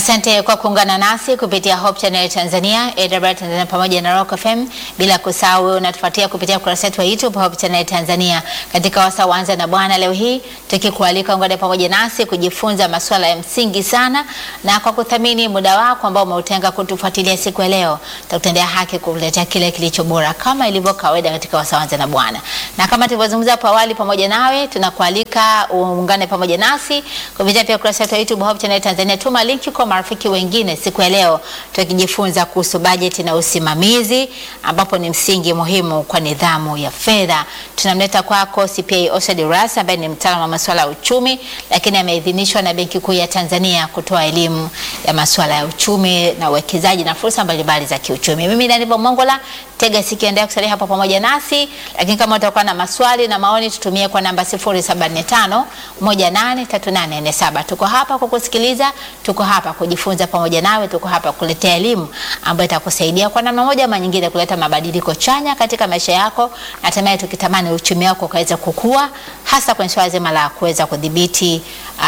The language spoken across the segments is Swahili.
Asante kwa kuungana nasi kupitia Hope Channel Tanzania, AWR Tanzania pamoja na Rock FM, bila kusahau wewe unatufuatia kupitia ukurasa wetu wa YouTube Hope Channel Tanzania. Katika wasaa wanza na Bwana leo hii tukikualika ungane pamoja nasi kujifunza masuala ya msingi sana, na kwa kuthamini muda wako ambao umeutenga kutufuatilia siku ya leo, tutakutendea haki kukuletea kile kilicho bora kama ilivyo kawaida katika wasaa wanza na Bwana. Na kama tulivyozungumza hapo awali, pamoja nawe tunakualika uungane pamoja nasi kupitia pia ukurasa wetu wa YouTube Hope Channel Tanzania. Tuma linki kwa marafiki wengine siku ya leo tukijifunza kuhusu bajeti na usimamizi, ambapo ni msingi muhimu kwa nidhamu ya fedha. Tunamleta kwako CPA Osad Ras ambaye ni mtaalamu wa masuala ya uchumi, lakini ameidhinishwa na Benki Kuu ya Tanzania kutoa elimu ya masuala ya uchumi na uwekezaji na fursa mbalimbali za kiuchumi. Mimi ni Aniba Mongola, tega sikio, endelea kusalia hapo pamoja nasi, lakini kama utakuwa na maswali na maoni tutumie kwa namba 075 183847. Tuko hapa kukusikiliza, tuko hapa kujifunza pamoja nawe, tuko hapa kuletea elimu ambayo itakusaidia kwa namna moja ama nyingine kuleta mabadiliko chanya katika maisha yako, na hatimaye tukitamani uchumi wako ukaweza kukua, hasa kwenye swala zima la kuweza kudhibiti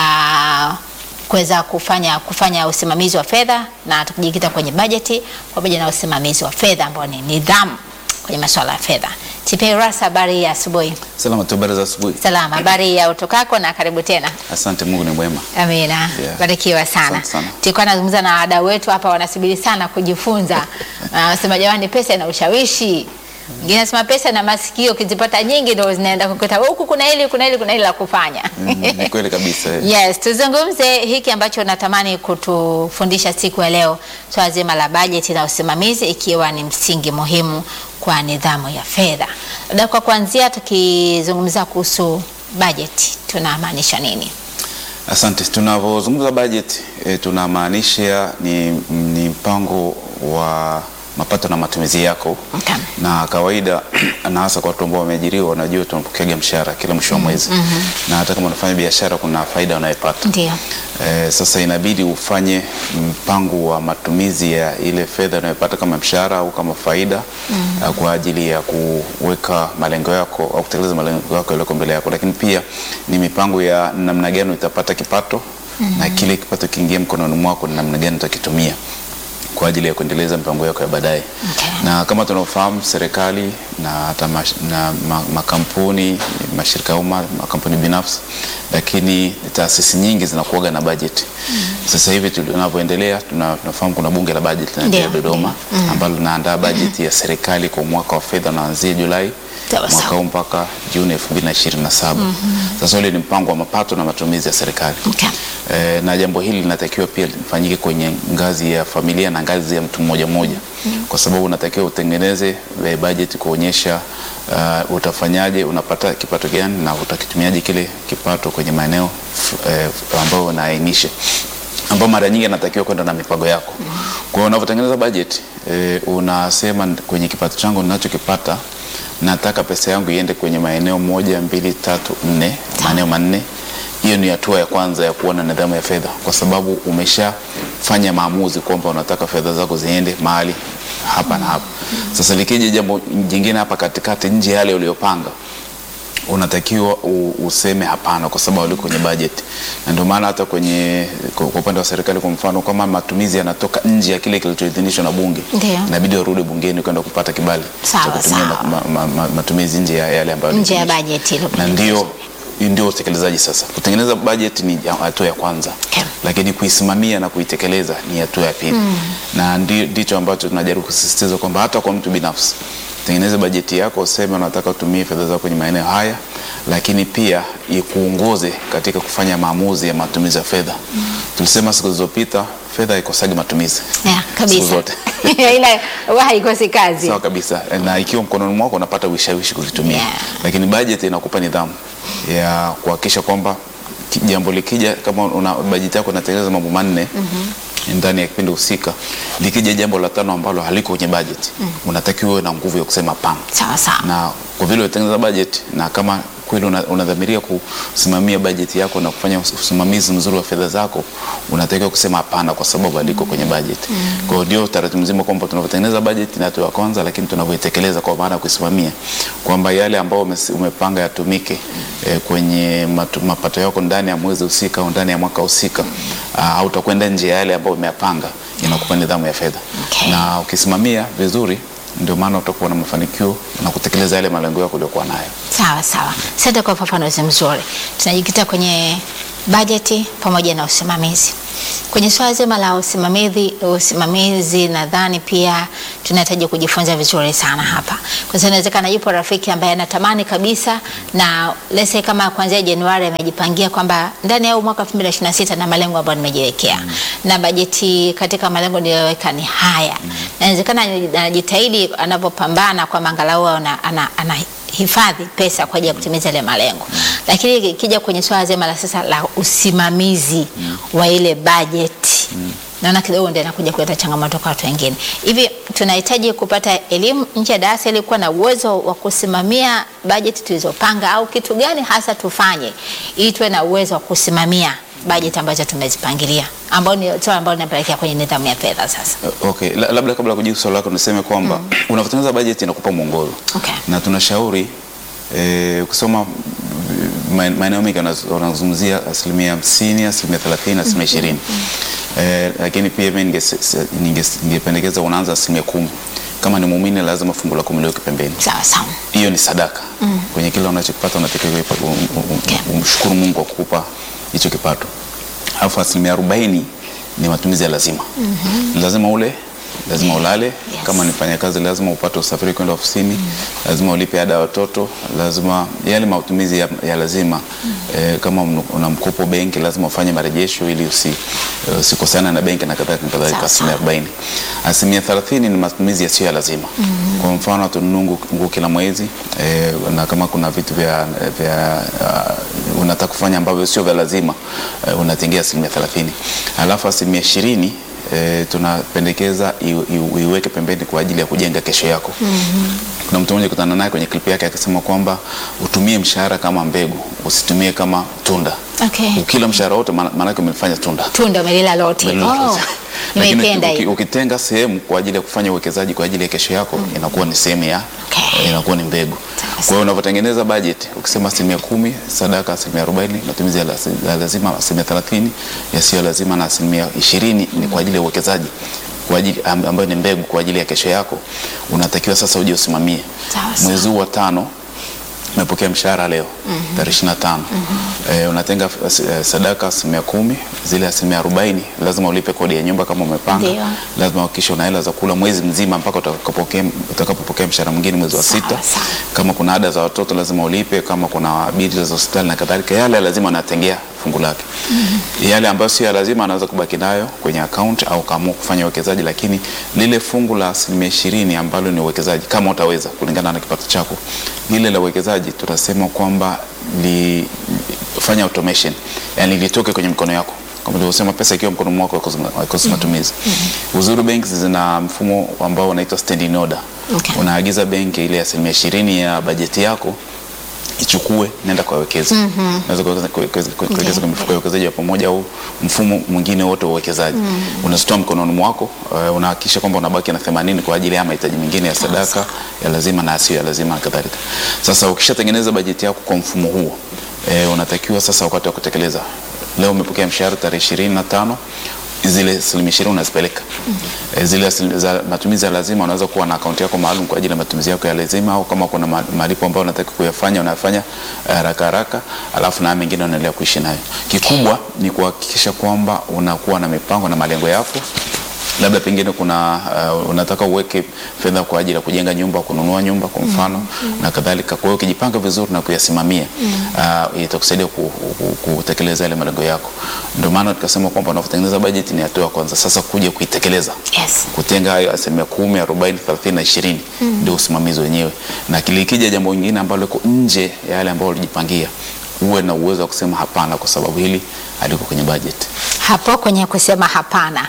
aa, kuweza kufanya kufanya usimamizi wa fedha na tukijikita kwenye bajeti pamoja na usimamizi wa fedha ambao ni nidhamu kwenye masuala ya fedha. TPA Ras, habari ya asubuhi. Salama tu, habari za asubuhi. Salama, habari ya utokako na karibu tena. Asante, Mungu ni mwema. Amina, Yeah. barikiwa sana. Asante sana. Tulikuwa nazungumza na wadau wetu hapa, wanasubiri sana kujifunza. Wanasema jamani, pesa ina ushawishi. Mwingine anasema pesa na masikio, ukizipata nyingi ndio zinaenda kukuta huku, kuna hili kuna hili kuna hili la kufanya. Mm, Ni kweli kabisa. eh. Yes, tuzungumze hiki ambacho natamani kutufundisha siku ya leo, swala zima la bajeti na usimamizi, ikiwa ni msingi muhimu kwa nidhamu ya fedha. Labda kwa kuanzia, tukizungumza kuhusu bajeti tunamaanisha nini? Asante. Tunavyozungumza bajeti e, tunamaanisha ni, ni mpango wa mapato na matumizi yako Okay. na kawaida na hasa kwa watu ambao wameajiriwa, wanajua tunapokeaga mshahara kila mwisho wa mwezi na hata kama unafanya biashara kuna faida unayopata. Ndio. Eh, sasa inabidi ufanye mpango wa matumizi ya ile fedha unayopata kama mshahara au kama faida eh, kwa ajili ya kuweka malengo yako au kutekeleza malengo yako yaliyoko mbele yako, lakini pia ni mipango ya namna gani utapata kipato na kile kipato kiingie mkononi mwako ni namna gani utakitumia kwa ajili ya kuendeleza mipango yako ya baadaye. Okay. Na kama tunavyofahamu serikali na hata mash, na ma, makampuni mashirika ya umma, makampuni binafsi, lakini taasisi nyingi zinakuwaga na bajeti. Sasa hivi tunavyoendelea, tuna- tunafahamu kuna bunge la bajeti linaendelea Ndio, Dodoma ambalo linaandaa bajeti ya serikali kwa mwaka wa fedha unaanzia Julai Sawa, mwaka sawa. huu mpaka Juni 2027. Sasa ule ni mpango wa mapato na matumizi ya serikali. Okay. E, na jambo hili linatakiwa pia lifanyike kwenye ngazi ya familia na ngazi ya mtu mmoja mmoja, kwa sababu unatakiwa utengeneze e, bajeti kuonyesha uh, utafanyaje, unapata kipato gani na utakitumiaje kile kipato kwenye maeneo e, ambayo unaainisha ambao mara nyingi anatakiwa kwenda na mipango yako. Kwa hiyo unavyotengeneza bajeti e, unasema kwenye kipato changu ninachokipata nataka pesa yangu iende kwenye maeneo moja, mbili, tatu, nne, maeneo manne. Hiyo ni hatua ya kwanza ya kuwa na nidhamu ya fedha, kwa sababu umeshafanya maamuzi kwamba unataka fedha zako ziende mahali hapa na hapa. Sasa likija jambo jingine hapa katikati, nje ya yale uliyopanga unatakiwa u- useme hapana, kwa sababu uliko kwenye bajeti, na ndio maana hata kwenye kwa kwa upande wa serikali, kwa mfano, kama matumizi yanatoka nje ya kile kilichoidhinishwa na bunge, Ndio. inabidi warudi bungeni kwenda kupata kibali Sawa, cha kutumia sawa. ma, ma, ma, matumizi nje ya yale ambayo Nje ya yaliidhinishwa. bajeti hilo na ndio ndio utekelezaji sasa. Kutengeneza bajeti ni ya- hatua ya kwanza Okay. lakini kuisimamia na kuitekeleza ni hatua ya pili na ndi- ndicho ambacho tunajaribu kusisitiza kwamba hata kwa mtu binafsi tengeneze bajeti yako, useme unataka utumie fedha zako kwenye maeneo haya, lakini pia ikuongoze katika kufanya maamuzi ya matumizi ya fedha. Tulisema siku zilizopita fedha haikosagi matumizi Yeah, siku kabisa. zote. Ila huwa haikosi kazi. Sawa kabisa, na ikiwa mkononi mwako unapata ushawishi kuvitumia Yeah. lakini bajeti inakupa nidhamu ya kuhakikisha kwamba ki- jambo likija, kama una bajeti yako inatengeneza mambo manne ndani ya kipindi husika, likija jambo la tano ambalo haliko kwenye bajeti unatakiwa uwe na nguvu ya kusema hapana Sawa sawa. na kwa vile umetengeneza bajeti na kama kweli una- unadhamiria kusimamia bajeti yako na kufanya us- usimamizi mzuri wa fedha zako, unatakiwa kusema hapana, kwa sababu aliko kwenye bajeti. Kwa hiyo ndio taratibu mzima kwamba tunavyotengeneza bajeti ni hatua ya kwanza, lakini tunavyoitekeleza kwa maana ya kuisimamia kwamba yale ambayo umes- umepanga yatumike eh, kwenye matu, mapato yako ndani ya mwezi husika au ndani ya mwaka husika, ah, hautakwenda nje ya yale ambayo umeyapanga, inakupa nidhamu ya fedha Okay. na ukisimamia vizuri ndio maana utakuwa na mafanikio na kutekeleza yale malengo yako uliokuwa nayo. Sawa sawa, asante kwa ufafanuzi mzuri. Tunajikita kwenye bajeti pamoja na usimamizi. Kwenye swala zima la usimamizi, usimamizi nadhani pia tunahitaji kujifunza vizuri sana hapa, kwa sababu inawezekana yupo rafiki ambaye anatamani kabisa na lese kama kuanzia Januari amejipangia kwamba ndani ya huu mwaka 2026 na malengo ambayo nimejiwekea na bajeti katika malengo niliyoweka ni haya, na inawezekana anajitahidi anavyopambana kwamba angalau ana, ana, ana hifadhi pesa kwa ajili ya kutimiza ile malengo, lakini ikija kwenye swala zima la sasa la usimamizi wa ile bajeti naona kidogo ndio inakuja kuleta changamoto kwa watu wengine. Hivi tunahitaji kupata elimu nje ya darasa ili kuwa na uwezo wa kusimamia bajeti tulizopanga, au kitu gani hasa tufanye ili tuwe na uwezo wa kusimamia bajeti ambazo tumezipangilia, ambao ni swala ambalo linapelekea kwenye nidhamu ya fedha sasa. Uh, Okay, La- labda kabla ya kujibu swali lako niseme kwamba unavyotengeneza bajeti inakupa mwongozo Okay. na tunashauri eh, ukisoma mm, maen- maeneo mengi wanaz- wanazungumzia asilimia hamsini, asilimia thelathini, asilimia ishirini eh, lakini pia mimi ninge- se- ninge- ningependekeza unaanza asilimia kumi. Kama ni muumini lazima fungu la kumi liweke pembeni. Sawa sawa. hiyo ni sadaka kwenye kile unachokipata unatakiwa kuipa- um- um- um- Okay. umshukuru Mungu kwa kukupa hicho kipato. Alafu asilimia arobaini ni matumizi ya lazima. Lazima ule, lazima ulale. Kama ni mfanyakazi lazima upate usafiri kwenda ofisini, lazima ulipe ada ya watoto, lazima yale matumizi ya, ya lazima eh, kama un- una mkopo benki lazima ufanye marejesho ili usi, eh, usikosana na benki na kadhalika na kadhalika. Sawa, Asilimia sawa. 40. Asilimia 30 ni matumizi yasiyo ya lazima. Kwa mfano tununue nguo nguo kila mwezi eh, na kama kuna vitu vya, vya uh, unataka kufanya ambavyo sio vya lazima eh, unatengia asilimia 30. Alafu asilimia 20 eh, tunapendekeza iwe- iwe- iweke pembeni kwa ajili ya kujenga kesho yako. Kuna mtu mmoja kutana naye kwenye klipu yake akasema kwamba utumie mshahara kama mbegu, usitumie kama tunda. Okay. Ukila mshahara wote maana maana yake umelifanya tunda. Tunda umelila lote. Oh, Lakini nimeipenda uki- hii. ukitenga sehemu kwa ajili ya kufanya uwekezaji kwa ajili ya kesho yako inakuwa ni sehemu ya Okay. inakuwa ni mbegu. Sawa, Kwa hiyo unavyotengeneza bajeti ukisema asilimia kumi sadaka, asilimia arobaini matumizi ya lasi- ya lazima, asilimia thelathini yasiyo lazima na asilimia ishirini ni kwa ajili ya uwekezaji kwa ajili am- ambayo ni mbegu kwa ajili ya kesho yako, unatakiwa sasa uje usimamie Sawa, sawa. mwezi huu wa tano umepokea mshahara leo tarehe ishirini na tano eh, unatenga as- eh, sadaka asilimia kumi zile asilimia arobaini lazima ulipe kodi ya nyumba kama umepanga Ndio. lazima uhakikishe una hela za kula mwezi mzima mpaka utakapopokea utakapopokea mshahara mwingine mwezi wa Sawa, sita sawa. kama kuna ada za watoto lazima ulipe kama kuna bili za hospitali na kadhalika yale lazima anatengea fungu lake yale ambayo sio ya lazima anaweza kubaki nayo kwenye account au kaamua kufanya uwekezaji lakini lile fungu la asilimia ishirini ambalo ni uwekezaji kama utaweza kulingana na kipato chako lile la uwekezaji tunasema kwamba li, fanya automation yani litoke kwenye mikono yako kama ulivyosema pesa ikiwa mkono mwako haikosi- haikosi matumizi uzuri banks zina mfumo ambao unaitwa standing order Okay. unaagiza benki ile asilimia ishirini ya bajeti yako ichukue nenda kwa wekezi unaweza kuwekeza- kuwekeza kuwekeza Ndio. kwenye mifuko ya uwekezaji wa pamoja au mfumo mwingine wote wa uwekezaji unazitoa mkononi mwako uh, unahakikisha kwamba unabaki na 80 kwa ajili ya mahitaji mengine ya sadaka ya lazima na asiyo ya lazima na kadhalika sasa ukishatengeneza bajeti yako kwa mfumo huo eh, unatakiwa sasa wakati wa kutekeleza leo umepokea mshahara tarehe ishirini na tano zile asilimia ishirini unazipeleka Eh, zile asili- za matumizi ya lazima unaweza kuwa na akaunti yako maalum kwa ajili ya matumizi yako ya lazima au kama kuna ma- malipo ambayo unataka kuyafanya unayafanya eh, haraka haraka alafu na haya mengine unaendelea kuishi nayo kikubwa ni kuhakikisha kwamba unakuwa na mipango na malengo yako labda pengine kuna uh, unataka uweke fedha kwa ajili ya kujenga nyumba kununua nyumba kwa mfano na kadhalika kwa hiyo ukijipanga vizuri na kuyasimamia uh, itakusaidia ku, ku, kutekeleza yale malengo yako ndio maana tukasema kwamba unapotengeneza bajeti ni hatua ya kwanza sasa kuja kuitekeleza Yes. kutenga hayo asilimia kumi arobaini thelathini na ishirini ndio usimamizi wenyewe na kilikija jambo lingine ambalo liko nje ya yale ambayo ulijipangia uwe na uwezo wa kusema hapana kwa sababu hili haliko kwenye bajeti hapo kwenye kusema hapana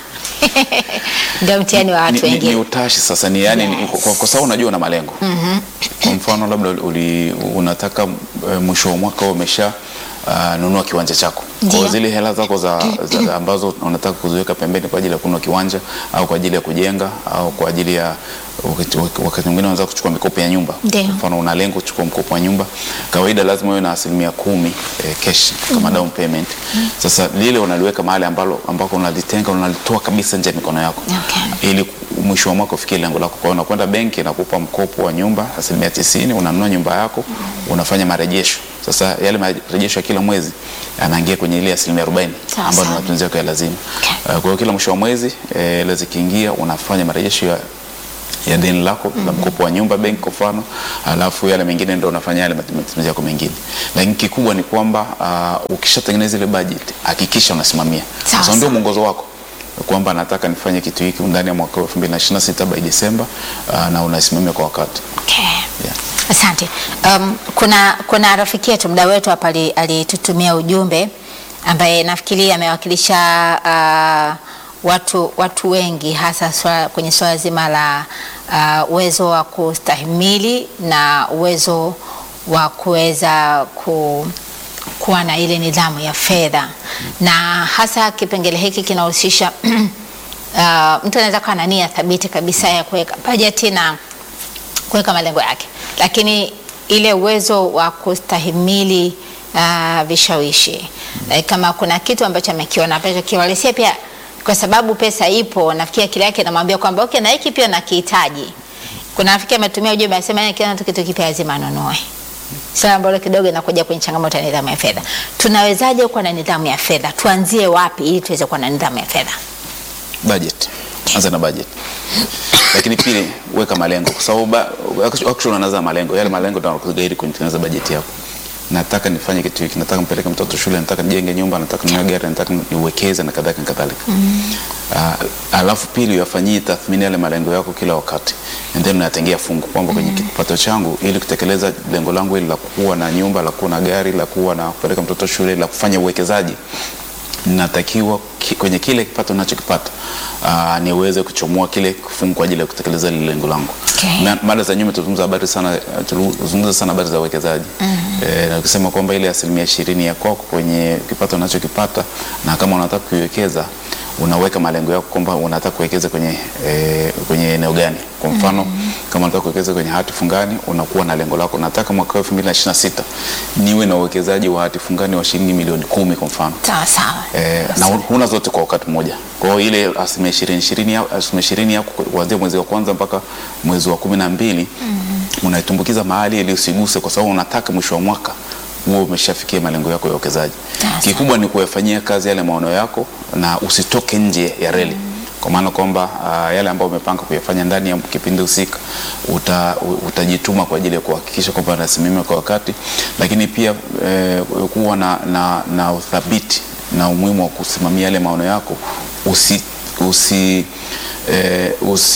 Ndio mtihani wa ni, watu ni, ni wengine. utashi sasa ni yani ni, Yes. kwa, kwa sababu unajua una malengo kwa mfano labda uli, unataka eh, mwisho wa mwaka umesha uh, nunua kiwanja chako kwa Ndio. zile hela zako za, za, ambazo unataka kuziweka pembeni kwa ajili ya kununua kiwanja au kwa ajili ya kujenga au kwa ajili ya wakati- wakati mwingine unaweza kuchukua mikopo ya nyumba Ndio. Kwa mfano una lengo kuchukua mkopo wa nyumba kawaida lazima uwe na asilimia kumi eh, cash kama down payment sasa lile unaliweka mahali ambalo ambako unalitenga unalitoa kabisa nje ya mikono yako Okay. ili mwisho wa mwaka ufikie lengo lako. Kwa hiyo unakwenda benki inakupa mkopo wa nyumba asilimia tisini, unanunua nyumba yako, unafanya marejesho. Sasa yale marejesho ya kila mwezi yanaingia kwenye ile asilimia arobaini Sawa, ambayo ni sawa. matumizi yako ya lazima. Okay. Uh, Kwa hiyo kila mwisho wa mwezi eh, hela zikiingia unafanya marejesho ya ya deni lako la mkopo wa nyumba benki kwa mfano, alafu yale mengine ndio unafanya yale matumizi yako mengine. Lakini kikubwa ni kwamba uh, ukishatengeneza ile budget hakikisha unasimamia. Sawa, Sasa ndio sawa. mwongozo wako kwamba nataka nifanye kitu hiki ndani ya mwaka wa 2026 by December uh, na unasimamia kwa wakati. Okay. Yeah. Asante. Um, kuna, kuna rafiki yetu mda wetu hapa ali- alitutumia ujumbe ambaye nafikiri amewakilisha uh, watu, watu wengi hasa swala, kwenye swala zima la uh, uwezo wa kustahimili na uwezo wa kuweza ku, kuwa na ile nidhamu ya fedha na hasa kipengele hiki kinahusisha uh, mtu anaweza kuwa na nia thabiti kabisa ya kuweka bajeti na kuweka malengo yake, lakini ile uwezo wa kustahimili uh, vishawishi like, kama kuna kitu ambacho amekiona ambacho kiwalisia pia, kwa sababu pesa ipo, nafikiri akili yake inamwambia kwamba okay, na hiki pia nakihitaji. Kuna rafiki ametumia ujumbe anasema yeye akiona tu kitu kipya lazima anunue. Swala ambalo kidogo inakuja kwenye changamoto ya nidhamu ya fedha. Tunawezaje kuwa na nidhamu ya fedha? Tuanzie wapi ili tuweze kuwa na nidhamu ya fedha? Budget. Anza na budget. Lakini pili weka malengo kwa sababu ba- actually unaanza na malengo. Yale malengo ndio yanakugaidi kutengeneza bajeti yako. Nataka nifanye kitu hiki, nataka mpeleke mtoto shule, nataka nijenge nyumba, nataka ninunue gari, nataka niwekeze na kadhalika na kadhalika. Uh, alafu pili uyafanyie tathmini yale malengo yako kila wakati and then unatengea fungu kwamba kwenye kipato changu ili kutekeleza lengo langu hili la kuwa na nyumba, la kuwa na gari, la kuwa na kupeleka mtoto shule, la kufanya uwekezaji natakiwa ki, kwenye kile kipato ninachokipata uh, niweze kuchomoa kile kifungu kwa ajili ya kutekeleza lile lengo langu. Okay. Na mada za nyuma tulizungumza habari sana tulizungumza sana habari za uwekezaji. Eh, na ukisema kwamba ile asilimia ishirini ya kwako kwenye kipato unachokipata na kama unataka kuiwekeza unaweka malengo yako kwamba unataka kuwekeza kwenye eh, kwenye eneo gani. Kwa mfano kama unataka kuwekeza kwenye hati fungani unakuwa na lengo lako, nataka mwaka 2026 niwe na uwekezaji wa hati fungani wa shilingi milioni kumi kwa mfano. Sawa sawa. Eh, na huna zote kwa wakati mmoja. Kwa hiyo ile asilimia ishirini ishirini ya- asilimia ishirini yako kuanzia mwezi wa kwanza mpaka mwezi wa kumi na mbili unaitumbukiza mahali ili usiguse, kwa sababu unataka mwisho wa mwaka huo umeshafikia malengo yako ya uwekezaji. Sawa. Kikubwa ni kuyafanyia kazi yale maono yako na usitoke nje ya reli kwa maana kwamba uh, yale ambayo umepanga kuyafanya ndani ya kipindi husika uta, u- utajituma kwa ajili ya kuhakikisha kwamba unasimamia kwa wakati, lakini pia eh, kuwa na, na, na uthabiti na umuhimu wa kusimamia yale maono yako usi, usi, eh,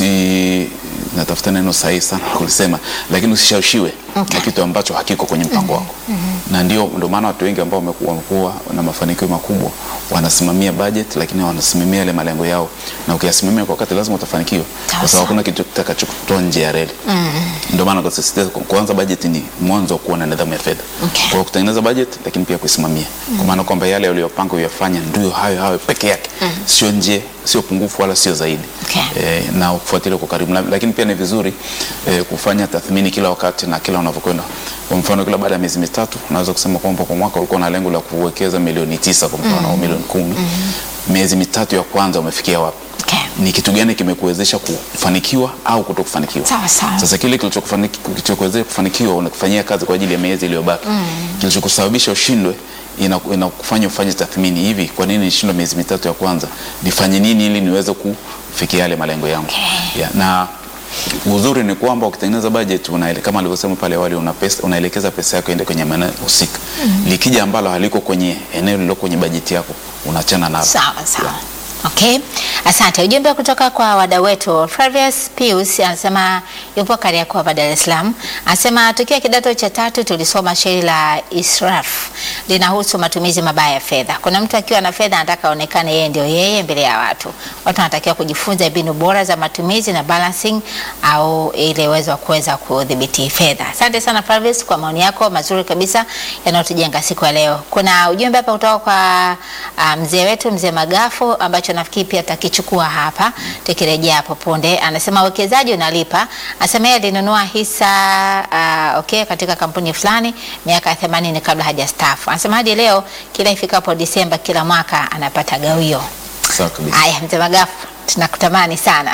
usi natafuta neno sahihi sana kulisema, lakini usishawishiwe Okay. na kitu ambacho hakiko kwenye mpango wako na ndio ndio maana watu wengi ambao wamekuwa wamekuwa na mafanikio makubwa wanasimamia budget, lakini wanasimamia yale malengo yao, na ukiyasimamia kwa wakati lazima utafanikiwa, Sawa, kwa sababu sawa. hakuna kitu kitakachokutoa nje ya reli. Ndio maana kusisitiza ku- kuanza budget ni mwanzo wa kuwa na nidhamu ya fedha. Okay. Kwa hiyo kutengeneza budget, lakini pia kuisimamia, kwa maana kwamba yale uliyopanga uyafanya ndio hayo hayo peke yake, sio nje, sio pungufu wala sio zaidi Okay. eh, na kufuatilia kwa karibu, Na- lakini pia ni vizuri eh, kufanya tathmini kila wakati na kila unavyokwenda. Kwa mfano, kila baada ya miezi mitatu unaweza kusema kwamba kwa mwaka ulikuwa na lengo la kuwekeza milioni tisa kwa mfano au milioni kumi. Miezi mitatu ya kwanza umefikia wapi? Okay. Ni kitu gani kimekuwezesha kufanikiwa au kutokufanikiwa? Sawa, sawa. Sasa kile kilichokufani- kilichokuwezesha kufanikiwa unakifanyia kazi kwa ajili ya miezi iliyobaki. Kilichokusababisha ushindwe ina- inakufanya ufanye tathmini, hivi kwa nini nishindwe miezi mitatu ya kwanza? Nifanye nini ili niweze kufikia yale malengo yangu? Okay. Yeah, na uzuri ni kwamba ukitengeneza budget unaele, kama alivyosema pale awali una pesa, unaelekeza pesa yako ende kwenye maeneo husika. Likija ambalo haliko kwenye eneo lililo kwenye bajeti yako unaachana nalo. Sawa sawa. Okay, asante. Ujumbe kutoka kwa wadau wetu. Flavius Pius anasema yupo Kariakoo hapa Dar es Salaam, anasema tukiwa kidato cha tatu tulisoma shairi la israf linahusu matumizi mabaya ya fedha. Kuna mtu akiwa na fedha anataka aonekane yeye ndio yeye mbele ya watu. Watu wanatakiwa kujifunza mbinu bora za matumizi na balancing au ile uwezo wa kuweza kudhibiti fedha. Asante sana Flavius kwa maoni yako mazuri kabisa yanayotujenga siku ya leo. Kuna ujumbe hapa kutoka kwa uh, mzee wetu mzee Magafu ambacho nafikiri pia takichukua hapa tukirejea hapo punde. Anasema uwekezaji unalipa. Anasema yeye alinunua hisa uh, okay, katika kampuni fulani miaka 80 kabla hajastaafu. Anasema hadi leo kila ifikapo Disemba kila mwaka anapata gawio. Sawa kabisa. Haya, mzee Magafu tunakutamani sana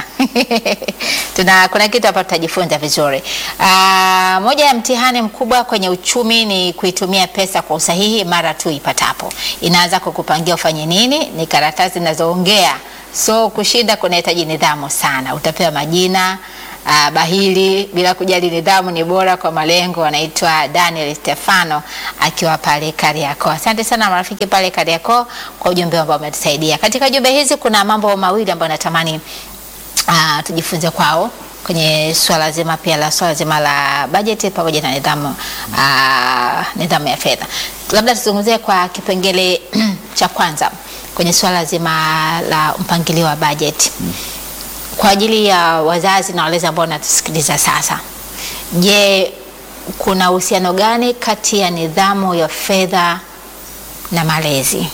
tuna kuna kitu hapa tutajifunza vizuri. Aa, moja ya mtihani mkubwa kwenye uchumi ni kuitumia pesa kwa usahihi mara tu ipatapo. Inaanza kukupangia ufanye nini, ni karatasi zinazoongea. So kushinda kunahitaji nidhamu sana. Utapewa majina uh, bahili bila kujali nidhamu ni bora kwa malengo. Anaitwa Daniel Stefano akiwa pale Kariakoo. Asante sana marafiki pale Kariakoo kwa ujumbe ambao umetusaidia. Katika jumbe hizi kuna mambo mawili ambayo natamani uh, tujifunze kwao kwenye swala zima pia la swala zima la bajeti pamoja na nidhamu uh, nidhamu ya fedha. Labda tuzungumzie kwa kipengele cha kwanza kwenye swala zima la mpangilio wa bajeti kwa ajili ya wazazi na walezi ambao wanatusikiliza sasa. Je, kuna uhusiano gani kati ya nidhamu ya fedha na malezi?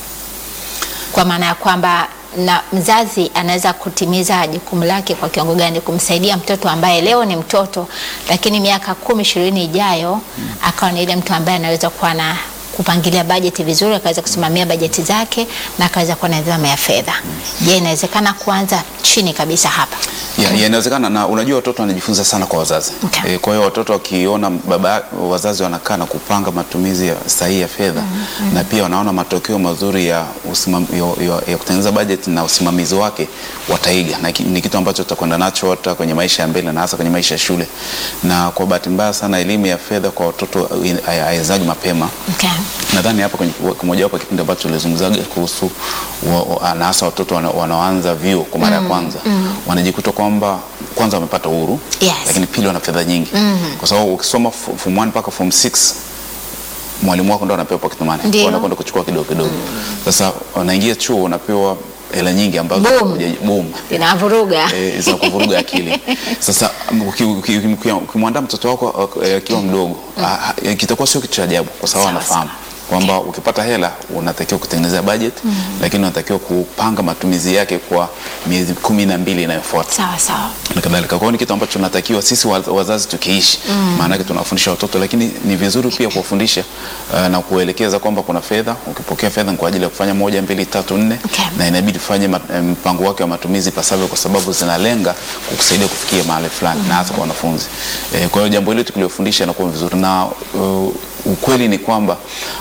Kwa maana ya kwamba na mzazi anaweza kutimiza jukumu lake kwa kiwango gani kumsaidia mtoto ambaye leo ni mtoto, lakini miaka kumi ishirini ijayo akawa ni ile mtu ambaye anaweza kuwa na kupangilia bajeti vizuri, akaweza kusimamia bajeti zake na akaweza kuwa na nidhamu ya fedha. Je, inawezekana kuanza chini kabisa hapa? Ya, ya, inawezekana na unajua watoto wanajifunza sana kwa wazazi. Okay. E, kwa hiyo watoto wakiona baba wazazi wanakaa na kupanga matumizi ya sahihi ya fedha na pia wanaona matokeo mazuri ya, usimam, ya, ya, ya kutengeneza bajeti na usimamizi wake wataiga, na ki- ni kitu ambacho tutakwenda nacho hata kwenye maisha ya mbele na hasa kwenye maisha ya shule. Na kwa bahati mbaya sana elimu ya fedha kwa watoto hayaanzaji mapema Okay. nadhani hapa kwenye mojawapo ya kipindi ambacho tulizungumzaga kuhusu wa- wa- na hasa watoto wana- wanaoanza vyuo kwa mara ya kwanza wanajikuta kwamba kwanza wamepata uhuru Yes. lakini pili wana fedha nyingi kwa sababu ukisoma fo- form 1 mpaka form 6 mwalimu wako ndo anapewa pocket money Ndio. Kwa unakwenda kuchukua kidogo kidogo sasa unaingia chuo unapewa hela nyingi ambazo Boom. huja- boom Inavuruga. eh, za kuvuruga akili. Sasa uki- uki- uki- ukimwandaa mtoto wako eh, akiwa mdogo ah, eh, kitakuwa sio kitu cha ajabu kwa sababu Sawa, anafahamu kwamba ukipata hela unatakiwa kutengeneza budget lakini unatakiwa kupanga matumizi yake kwa miezi kumi na mbili inayofuata Sawa sawa. na kadhalika. Kwa hiyo ni kitu ambacho tunatakiwa sisi wa- wazazi tukiishi, maana yake tunawafundisha watoto, lakini ni vizuri pia kuwafundisha uh, na kuelekeza kwamba kuna fedha, ukipokea fedha ni kwa ajili ya kufanya moja, mbili, tatu, nne Okay. na inabidi ufanye ma- eh, mpango wake wa matumizi pasavyo, kwa sababu zinalenga kukusaidia kufikia mahali fulani na hasa kwa wanafunzi. Eh, kwa hiyo jambo hili tukiliofundisha inakuwa vizuri na uh, ukweli ni kwamba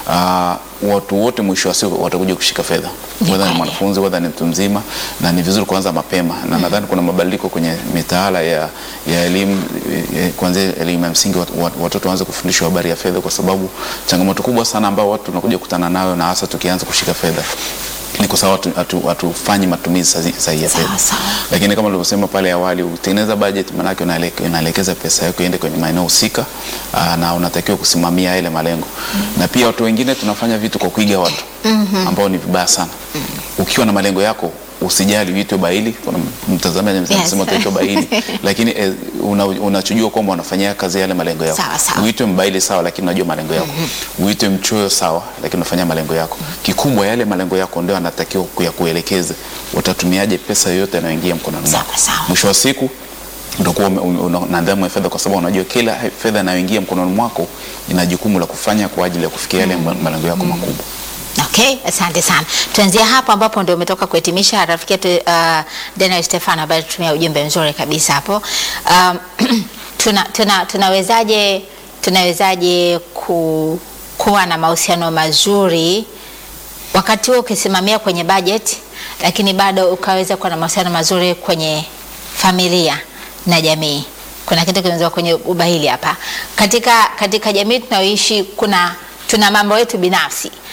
uh, watu wote mwisho wa siku watakuja kushika fedha, Ni whether ni kweli. mwanafunzi whether ni mtu mzima, na ni vizuri kuanza mapema na nadhani kuna mabadiliko kwenye mitaala ya, ya elimu eh, kuanzia elimu ya msingi wat- wat- watoto waanze kufundishwa habari ya fedha, kwa sababu changamoto kubwa sana ambao watu tunakuja kukutana nayo na hasa tukianza kushika fedha ni kwa sababu hatu- hatu- hatufanyi matumizi sahi- sahihi ya Sawa, fedha. sawa. Lakini kama ulivyosema pale awali, utengeneza budget, maanake unaeleke- unaelekeza pesa yako iende kwenye maeneo husika aa, na unatakiwa kusimamia yale malengo. Na pia watu wengine tunafanya vitu kwa kuiga watu ambao ni vibaya sana. Ukiwa na malengo yako usijali uitwe baili. Kuna mtazamaji anasema Yes. utaitwa baili, lakini eh, una- unachojua kwamba unafanyia kazi yale malengo yako. Sawa, sawa. Uitwe mbaili sawa, lakini unajua malengo yako. Uitwe mchoyo sawa, lakini unafanya malengo yako. Kikubwa yale malengo yako ndio anatakiwa kuya kuelekeze utatumiaje pesa yoyote inayoingia mkononi Sawa, mwako. sawa. Mwisho wa siku utakuwa ume- ume- una na nidhamu ya fedha, kwa sababu unajua kila he- fedha inayoingia mkononi mwako ina jukumu la kufanya kwa ajili ya kufikia yale ma- malengo yako makubwa. Okay, asante sana. Tuanzia hapo ambapo ndio umetoka kuhitimisha rafiki yetu uh, Daniel Stefano ambaye tutumia ujumbe mzuri kabisa hapo. Um, tuna, tuna, tunawezaje tunawezaje ku, kuwa na mahusiano mazuri wakati huo ukisimamia kwenye budget, lakini bado ukaweza kuwa na mahusiano mazuri kwenye familia na jamii. Kuna kitu kimezua kwenye ubahili hapa. Katika, katika jamii tunayoishi kuna tuna mambo yetu binafsi,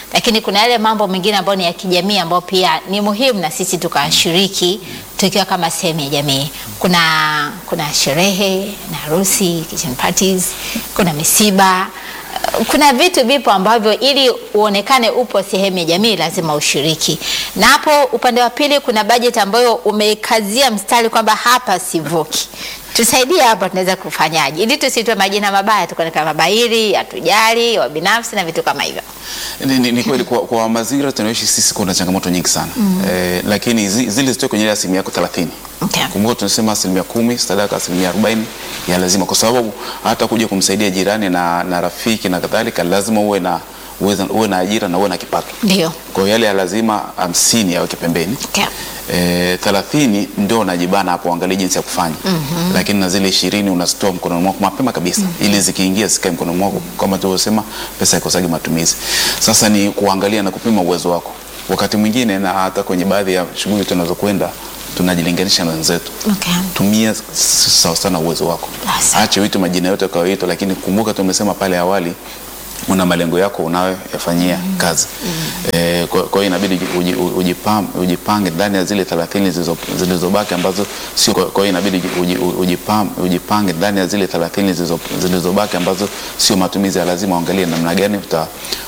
lakini kuna yale mambo mengine ambayo ni ya kijamii ambayo pia ni muhimu na sisi tukashiriki tukiwa kama sehemu ya jamii. Kuna kuna sherehe na harusi, kitchen parties, kuna misiba kuna vitu vipo ambavyo ili uonekane upo sehemu ya jamii lazima ushiriki. Na hapo upande wa pili kuna bajeti ambayo umekazia mstari kwamba hapa sivuki. Tusaidie hapa, tunaweza kufanyaje ili tusitoe majina mabaya tukaonekana mabairi, hatujali, wa binafsi na vitu kama hivyo. Ni, ni, ni kweli kwa, kwa mazingira tunayoishi sisi kuna changamoto nyingi sana mm. Eh, lakini zi, zile zitoe kwenye ile asilimia yako 30. Okay. Kumbuka tunasema asilimia kumi sadaka, asilimia arobaini ya lazima, kwa sababu hata kuja kumsaidia jirani na, na rafiki na kadhalika lazima uwe na uwe, uwe na ajira na uwe na kipato. Ndio. Kwa hiyo yale ya lazima hamsini yaweke pembeni Okay. e, thelathini ndio unajibana hapo, angalia jinsi ya kufanya mm-hmm. Lakini na zile ishirini unazitoa mkononi mwako mapema kabisa mm-hmm. ili zikiingia zikae mkononi mwako, kama tulivyosema, pesa ikosagi matumizi. Sasa ni kuangalia na kupima uwezo wako. Wakati mwingine na hata kwenye baadhi ya shughuli tunazokwenda tunajilinganisha na wenzetu Okay. tumia sawa sana uwezo wako, Asa. ache uitwe majina yote ukayoitwa, lakini kumbuka tumesema pale awali una malengo yako unayoyafanyia kazi eh, kwa kwa hiyo inabidi uji- uji- ujipam- ujipange ndani ya zile 30 zilizo- zilizobaki ambazo sio. Kwa kwa hiyo inabidi uji- ujipam- ujipange ndani ya zile 30 zilizo- zilizobaki ambazo sio matumizi ya lazima, uangalie namna gani uta